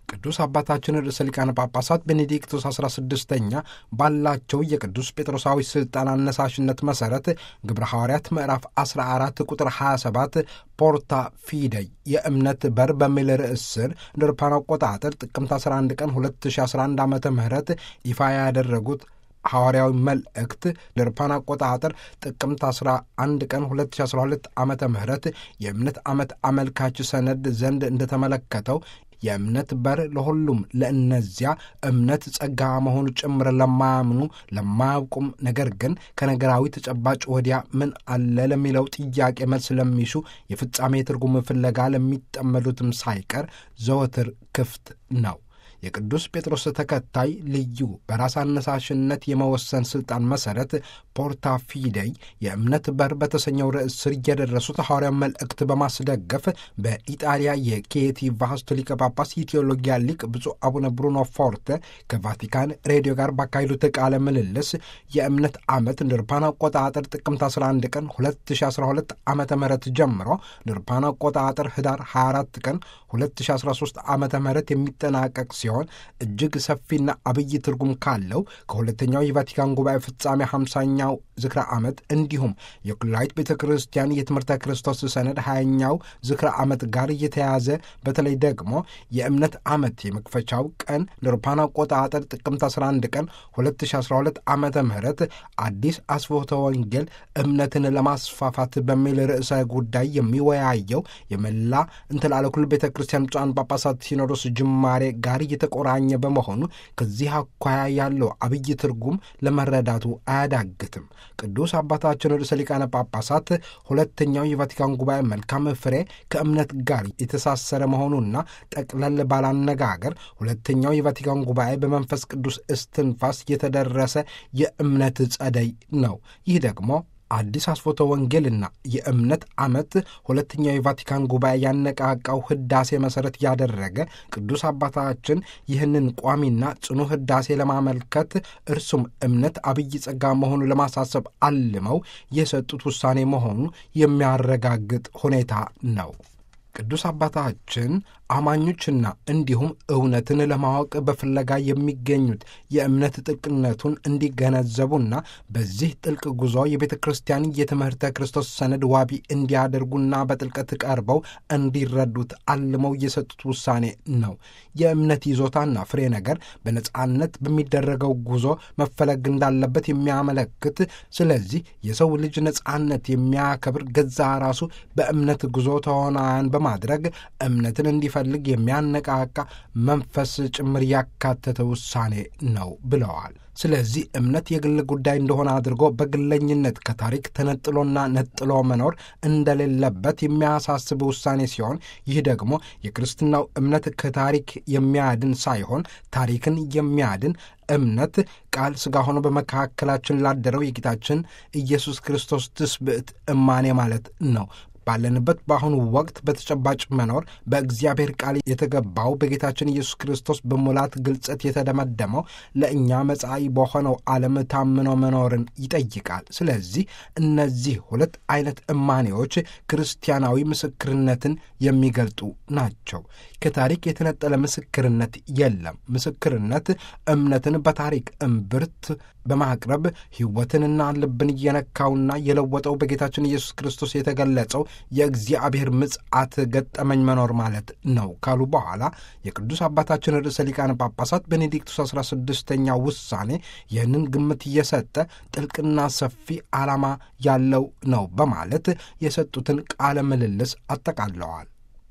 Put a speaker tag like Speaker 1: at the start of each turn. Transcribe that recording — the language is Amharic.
Speaker 1: ቅዱስ አባታችን ርዕሰ ሊቃነ ጳጳሳት ቤኔዲክቶስ 16ኛ ባላቸው የቅዱስ ጴጥሮሳዊ ሥልጣን አነሳሽነት መሠረት ግብረ ሐዋርያት ምዕራፍ 14 ቁጥር 27 ፖርታ ፊደይ የእምነት በር በሚል ርዕስ ስር እንደ አውሮፓውያን አቆጣጠር ጥቅምት 11 ቀን 2011 ዓ ም ይፋ ያደረጉት ሐዋርያዊ መልእክት ለአውሮፓውያን አቆጣጠር ጥቅምት 11 ቀን 2012 ዓ ም የእምነት ዓመት አመልካች ሰነድ ዘንድ እንደተመለከተው የእምነት በር ለሁሉም ለእነዚያ እምነት ጸጋ መሆኑ ጭምር ለማያምኑ ለማያውቁም፣ ነገር ግን ከነገራዊ ተጨባጭ ወዲያ ምን አለ ለሚለው ጥያቄ መልስ ለሚሹ የፍጻሜ ትርጉም ፍለጋ ለሚጠመዱትም ሳይቀር ዘወትር ክፍት ነው። የቅዱስ ጴጥሮስ ተከታይ ልዩ በራስ አነሳሽነት የመወሰን ሥልጣን መሠረት ፖርታ ፊደይ የእምነት በር በተሰኘው ርዕስ ስር የደረሱት ሐዋርያ መልእክት በማስደገፍ በኢጣሊያ የኬቲ ቫስቶ ሊቀ ጳጳስ የቴዎሎጊያ ሊቅ ብፁዕ አቡነ ብሩኖ ፎርተ ከቫቲካን ሬዲዮ ጋር ባካሄዱት ቃለ ምልልስ የእምነት ዓመት እንደ አውሮፓውያን አቆጣጠር ጥቅምት 11 ቀን 2012 ዓ ም ጀምሮ እንደ አውሮፓውያን አቆጣጠር ህዳር 24 ቀን 2013 ዓ ም የሚጠናቀቅ ሲሆን እጅግ ሰፊና አብይ ትርጉም ካለው ከሁለተኛው የቫቲካን ጉባኤ ፍጻሜ 50ኛው ዝክረ ዓመት እንዲሁም የኩላዊት ቤተ ክርስቲያን የትምህርተ ክርስቶስ ሰነድ 20ኛው ዝክረ ዓመት ጋር እየተያዘ በተለይ ደግሞ የእምነት ዓመት የመክፈቻው ቀን ለአውሮፓውያን አቆጣጠር ጥቅምት 11 ቀን 2012 ዓ ም አዲስ አስፎተ ወንጌል እምነትን ለማስፋፋት በሚል ርዕሰ ጉዳይ የሚወያየው የመላ እንትላለኩል ቤተ ክርስቲያን ብፁዓን ጳጳሳት ሲኖዶስ ጅማሬ ጋር የተቆራኘ በመሆኑ ከዚህ አኳያ ያለው አብይ ትርጉም ለመረዳቱ አያዳግትም። ቅዱስ አባታችን ርዕሰ ሊቃነ ጳጳሳት ሁለተኛው የቫቲካን ጉባኤ መልካም ፍሬ ከእምነት ጋር የተሳሰረ መሆኑና ጠቅለል ባላነጋገር ሁለተኛው የቫቲካን ጉባኤ በመንፈስ ቅዱስ እስትንፋስ የተደረሰ የእምነት ጸደይ ነው። ይህ ደግሞ አዲስ አስፎተ ወንጌልና የእምነት ዓመት ሁለተኛው የቫቲካን ጉባኤ ያነቃቃው ህዳሴ መሠረት ያደረገ ቅዱስ አባታችን ይህንን ቋሚና ጽኑ ህዳሴ ለማመልከት እርሱም እምነት አብይ ጸጋ መሆኑ ለማሳሰብ አልመው የሰጡት ውሳኔ መሆኑ የሚያረጋግጥ ሁኔታ ነው። ቅዱስ አባታችን አማኞችና እንዲሁም እውነትን ለማወቅ በፍለጋ የሚገኙት የእምነት ጥልቅነቱን እንዲገነዘቡና በዚህ ጥልቅ ጉዞ የቤተ ክርስቲያን የትምህርተ ክርስቶስ ሰነድ ዋቢ እንዲያደርጉና በጥልቀት ቀርበው እንዲረዱት አልመው የሰጡት ውሳኔ ነው። የእምነት ይዞታና ፍሬ ነገር በነጻነት በሚደረገው ጉዞ መፈለግ እንዳለበት የሚያመለክት ስለዚህ የሰው ልጅ ነጻነት የሚያከብር ገዛ ራሱ በእምነት ጉዞ ተዋናያን በማድረግ እምነትን እንዲ ፈልግ የሚያነቃቃ መንፈስ ጭምር ያካተተ ውሳኔ ነው ብለዋል። ስለዚህ እምነት የግል ጉዳይ እንደሆነ አድርጎ በግለኝነት ከታሪክ ተነጥሎና ነጥሎ መኖር እንደሌለበት የሚያሳስብ ውሳኔ ሲሆን ይህ ደግሞ የክርስትናው እምነት ከታሪክ የሚያድን ሳይሆን ታሪክን የሚያድን እምነት ቃል ሥጋ ሆኖ በመካከላችን ላደረው የጌታችን ኢየሱስ ክርስቶስ ትስብዕት እማኔ ማለት ነው። ባለንበት በአሁኑ ወቅት በተጨባጭ መኖር በእግዚአብሔር ቃል የተገባው በጌታችን ኢየሱስ ክርስቶስ በሙላት ግልጸት የተደመደመው ለእኛ መጻኢ በሆነው ዓለም ታምኖ መኖርን ይጠይቃል። ስለዚህ እነዚህ ሁለት አይነት እማኔዎች ክርስቲያናዊ ምስክርነትን የሚገልጡ ናቸው። ከታሪክ የተነጠለ ምስክርነት የለም። ምስክርነት እምነትን በታሪክ እምብርት በማቅረብ ሕይወትንና ልብን እየነካውና የለወጠው በጌታችን ኢየሱስ ክርስቶስ የተገለጸው የእግዚአብሔር ምጽአት ገጠመኝ መኖር ማለት ነው ካሉ በኋላ የቅዱስ አባታችን ርዕሰ ሊቃነ ጳጳሳት ቤኔዲክቱስ 16ኛ ውሳኔ ይህንን ግምት እየሰጠ ጥልቅና ሰፊ ዓላማ ያለው ነው በማለት የሰጡትን ቃለ ምልልስ አጠቃለዋል።